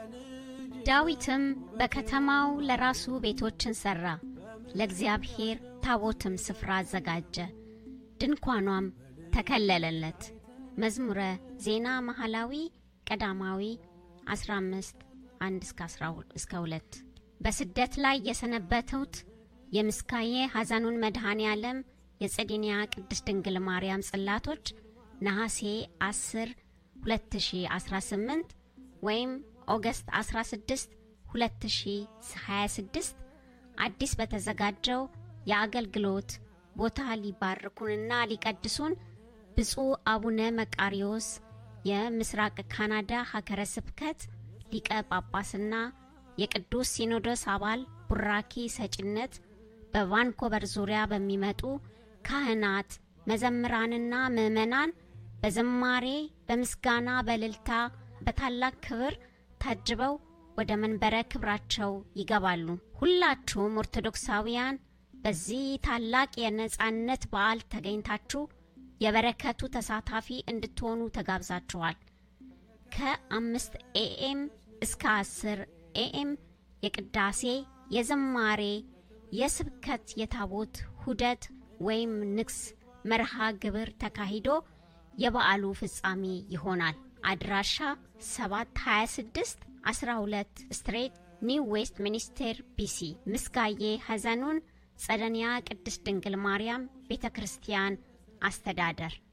ዳዊትም በከተማው ለራሱ ቤቶችን ሠራ፣ ለእግዚአብሔር ታቦትም ስፍራ አዘጋጀ፣ ድንኳኗም ተከለለለት። መዝሙረ ዜና መሐላዊ ቀዳማዊ 15 1 እስከ 2 በስደት ላይ የሰነበቱት የምስካዬ ሐዘኑን መድኃኔ ዓለም የጸዲንያ ቅድስት ድንግል ማርያም ጽላቶች ነሐሴ 10 2018 ወይም ኦገስት 16 2026 አዲስ በተዘጋጀው የአገልግሎት ቦታ ሊባርኩንና ሊቀድሱን ብፁዕ አቡነ መቃሪዎስ የምስራቅ ካናዳ ሀገረ ስብከት ሊቀ ጳጳስና የቅዱስ ሲኖዶስ አባል ቡራኪ ሰጪነት በቫንኮቨር ዙሪያ በሚመጡ ካህናት፣ መዘምራንና ምዕመናን በዝማሬ በምስጋና በእልልታ በታላቅ ክብር ታጅበው ወደ መንበረ ክብራቸው ይገባሉ። ሁላችሁም ኦርቶዶክሳውያን በዚህ ታላቅ የነጻነት በዓል ተገኝታችሁ የበረከቱ ተሳታፊ እንድትሆኑ ተጋብዛችኋል። ከአምስት ኤኤም እስከ አስር ኤኤም የቅዳሴ የዝማሬ የስብከት የታቦት ሁደት ወይም ንግስ መርሃ ግብር ተካሂዶ የበዓሉ ፍጻሜ ይሆናል። አድራሻ 726 12 ስትሬት ኒው ዌስት ሚኒስቴር ቢሲ ምስጋዬ ሐዘኑን ጸደንያ ቅድስት ድንግል ማርያም ቤተ ክርስቲያን አስተዳደር